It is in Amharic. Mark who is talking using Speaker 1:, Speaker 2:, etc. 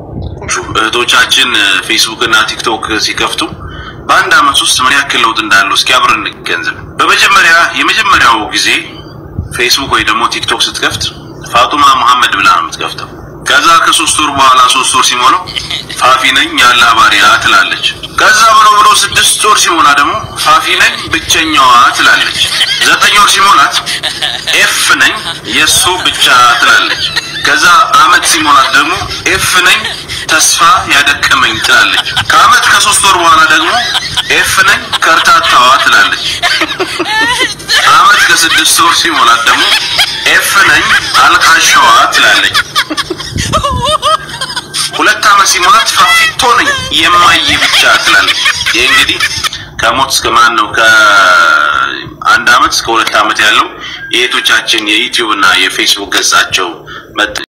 Speaker 1: እህቶቻችን ፌስቡክ እና ቲክቶክ ሲከፍቱ በአንድ አመት ውስጥ ምን ያክል ለውጥ እንዳለው እስኪ አብረን እንገንዘብ። በመጀመሪያ የመጀመሪያው ጊዜ ፌስቡክ ወይ ደግሞ ቲክቶክ ስትከፍት ፋጡማ መሐመድ ብላ ነው የምትከፍተው። ከዛ ከሶስት ወር በኋላ ሶስት ወር ሲሞላው ፋፊ ነኝ ያላ ባሪያ ትላለች። ከዛ ብሎ ብሎ ስድስት ወር ሲሞላ ደግሞ ፋፊ ነኝ ብቸኛዋ ትላለች። ዘጠኝ ወር ሲሞላት ኤፍ ነኝ የሱ ብቻ ትላለች። ከዛ አመት ሲሞላት ደግሞ ኤፍ ነኝ ተስፋ ያደከመኝ ትላለች። ከአመት ከሶስት ወር በኋላ ደግሞ ኤፍ ነኝ ከርታታዋ ትላለች። አመት ከስድስት ወር ሲሞላት ደግሞ ኤፍ ነኝ አልቃሻዋ ትላለች። ሁለት አመት ሲሞላት ፋፊቶ ነኝ የማየ ብቻ ትላለች። ይህ እንግዲህ ከሞት እስከ ማን ነው ከአንድ አመት እስከ ሁለት አመት ያለው የእህቶቻችን የዩቲዩብ እና የፌስቡክ ገጻቸው መጥ